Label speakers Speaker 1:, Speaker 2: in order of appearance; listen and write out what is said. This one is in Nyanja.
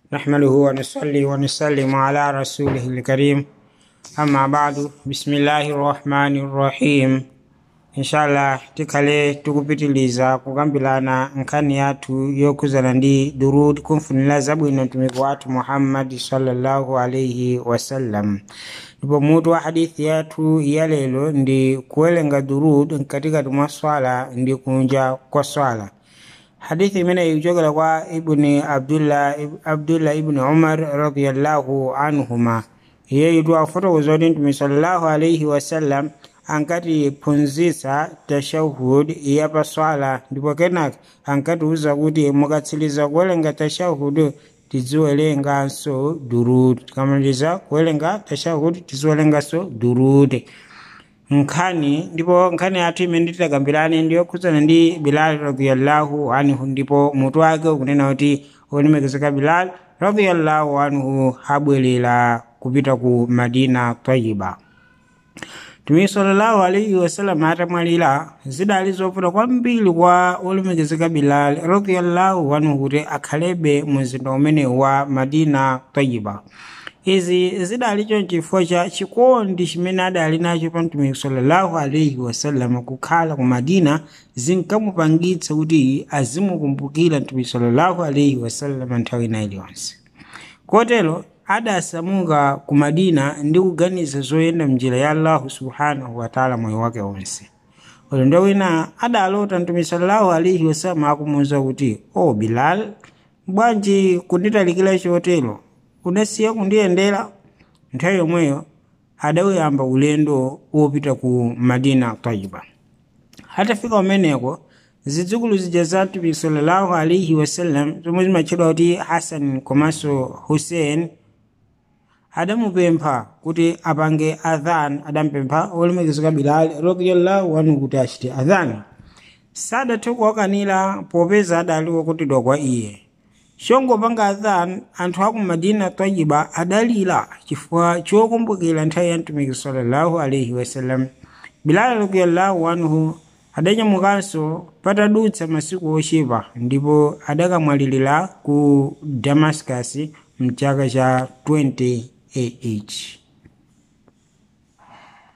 Speaker 1: نحمده ونصلي ونسلم على رسوله الكريم أما بعد بسم الله الرحمن الرحيم inshallah tikhale tikupitiliza kukambirana nkhani yathu yokhuzana ndi durud kumfunira zabwino mtumiki wathu muhammadi sallallahu alaihi wasallam ndipo mutu wa hadithi yathu ya lero ndi kuwerenga durud mkatikati mwa swala ndi kunja kwa swala hadithi imene ikuchokera kwa ibni abdullah, abdullah ibni umar radiallahu anhuma iyeyitu afotokoza kuti mtume sallallahu alaihi wasallam ankatiphunzitsa tashahud yapaswala ndipo kenaka ankatiwuza kuti mukatsiriza kuwerenga tashahud tiziwerenganso durud tikamaliza kuwerenga tashahud tiziwerenganso durud nkhani ndipo nkhani yathu imene titakambirane ndiyokhudzana ndi bilal radiallahu anhu ndipo mutu wake ukunena kuti olemekezeka bilal radiallahu anhu abwerera kupita ku madina tayiba mtume sallallahu alaihi wasallam atamwalira zidali zovuta kwambiri kwa olemekezeka bilal radiallahu anhu kuti akhalebe mu mzinda umene wa madina tayiba izi zidali chonchifukwa cha chikondi chimene adali nacho pa mtumiki sallallahu alaihi wasallam kukhala ku madina zinkamupangitsa kuti azimukumbukira mtumiki sallallahu alaihi wasallam nthawi ina iliyonse kotero adasamuka ku madina ndi kuganiza zoyenda mnjira ya allahu subhanahu wataala moyo wake wonse ulendo wina adalota mtume sallallahu alaihi wasallam akumuwuza kuti o bilal bwanji kunditalikira chotero udasiya kundiyendera nthawi yomweyo adawuyamba ulendo wopita ku madina tayiba atafika umeneko zidzukulu zija za mtume sallallahu alaihi wasallam zomwe zimatchedwa kuti hasan komanso hussein adamupempha kuti apange adhan adampempha olemekezeka bilal radiallahu anhu kuti achite adhan sadathe kuwakanira popeza adali wokutidwa kwa iye chongopanga adhan anthu aku madina tayiba adalira chifukwa chokumbukira nthawi ya mtumiki sallallahu alaihi wasallam bilal radiallahu anhu adanyamukanso patadutsa masiku ochepa ndipo adakamwalirira ku damascus mchaka cha 20 AH